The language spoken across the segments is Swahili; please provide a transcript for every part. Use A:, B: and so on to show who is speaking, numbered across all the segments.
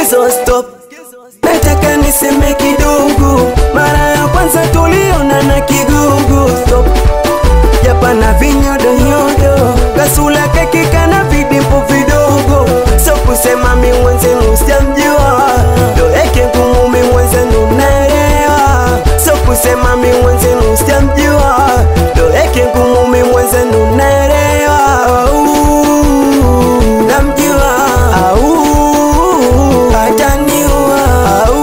A: Skizo stop, nataka niseme kidogo. Mara ya kwanza tuliona na kigugu stop, japana vinyodoyodo, kasula kekika na vidimpo vidogo, so kusema mi mwenzenu sijamjua, ndo eke ngumu mi mwenzenu naelewa, so kusema mi mwenzenu sijamjua, ndo eke ngumu mi mwenzenu naelewa. Au, namjua au ataniua au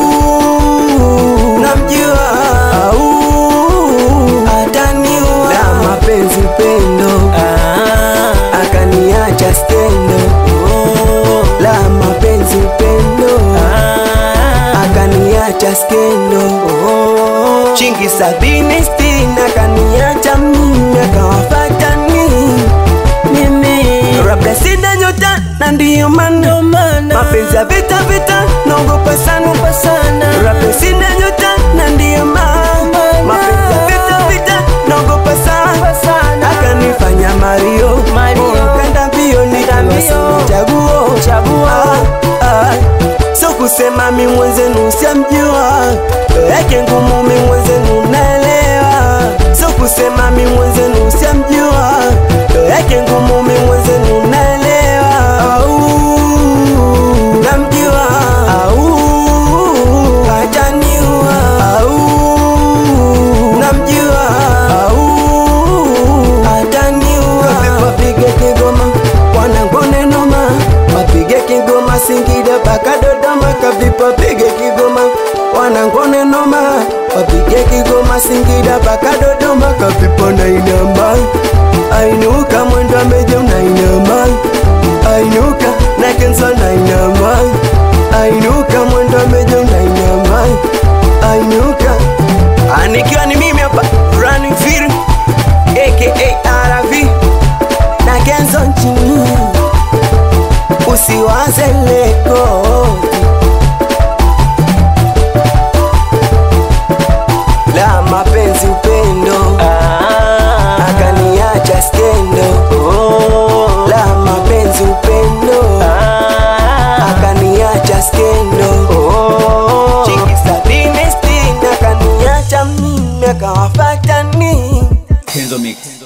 A: namjua au ataniua na mapenzi upendo akaniacha skendo la mapenzi upendo akaniacha skendo chingi sabini sitini akaniacha mimi akawafata nini mimi labda sina nyota na ndiyo maana mapenzi ya vita vita naogopa sana sana labda sina nyota na ndiyo maana mapenzi ya vita vita naogopa sana sana akanifanya Mario
B: Mario.
A: kanda mbio nikiwa
B: mbio.
A: sina chaguo
B: Chaguo.
A: Ah, ah. so kusema mi mwenzenu siamjua yake ngumu mi mwenzenu naelewa so kusema mi mwenzenu siamjua yake ngumu mi mwenzenu naelewa au namjua au ataniua au namjua au ataniua wapige kigoma wanangone noma wapige kigoma singida mpaka dodoma kavipa pige kigoma wanangone noma wapige kigoma singida mpaka dodoma kavipa na inama ainuka mwendo ameja unainama ainuka na kenza na inama ainuka mwendo ameja unainama ainuka anikiwa ni mimi hapa running film aka RV na Kenzo nchini, usiwaze leko la mapenzi upendo akaniacha skendo la mapenzi upendo akaniacha skendo chingi sabini sitini akaniacha mimi akawafata nini
C: Kenzo Mix.